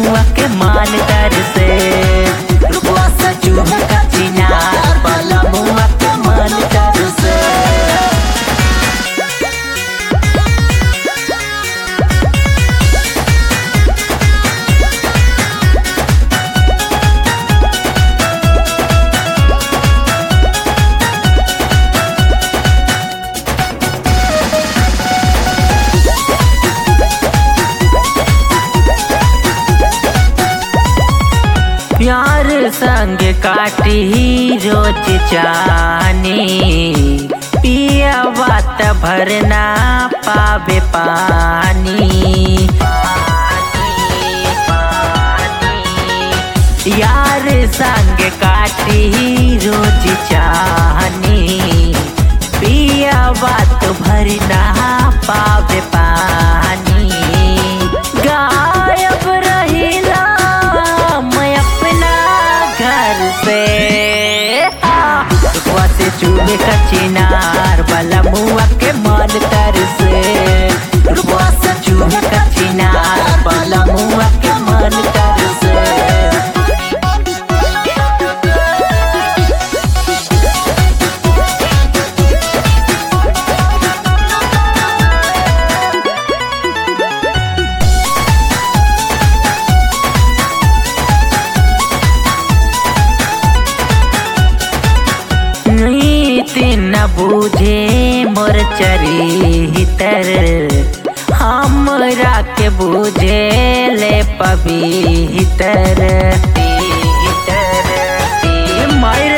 मुआ के मान तर से रुपवा से चूहे का चिनार बला मुआ के मान तर से प्यार संग काटी रोज जानी पिया बात भरना पावे पानी यार संग काटी रोज जानी पिया बात भरना पावे पानी गायब रहिला मैं अपना घर से रुकवा से चूहे का चिनार वाला मुआ के मन तर से रुकवा से चूहे का चिनार वाला मुआ के मन तर से नीति न बूझे मोर चरितर हमरा के बूझे ले पवितर मर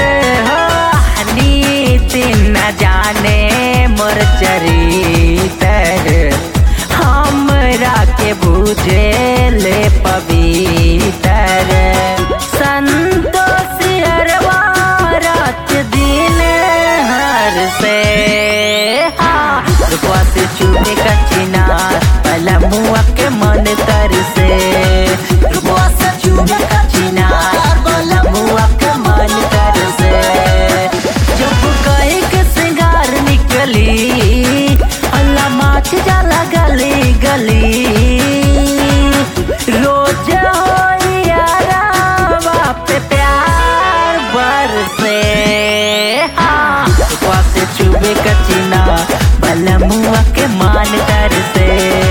नीति न जाने मोर चरितर हमरा के बूझे ले पवितर संतोष अरवा रात दिन हर से हाँ रुपवा से चूहे का चिनार पला मुआ के मन तर से रुपवा से चूहे का चिनार पला मुआ के मन तर से जब कहे के सिंगार निकली अल्लाह माछ जाला गली गली रोज हो यारा पे प्यार बरसे हाँ रुपवा से चुबे कचिना बलमुआ के मान तर से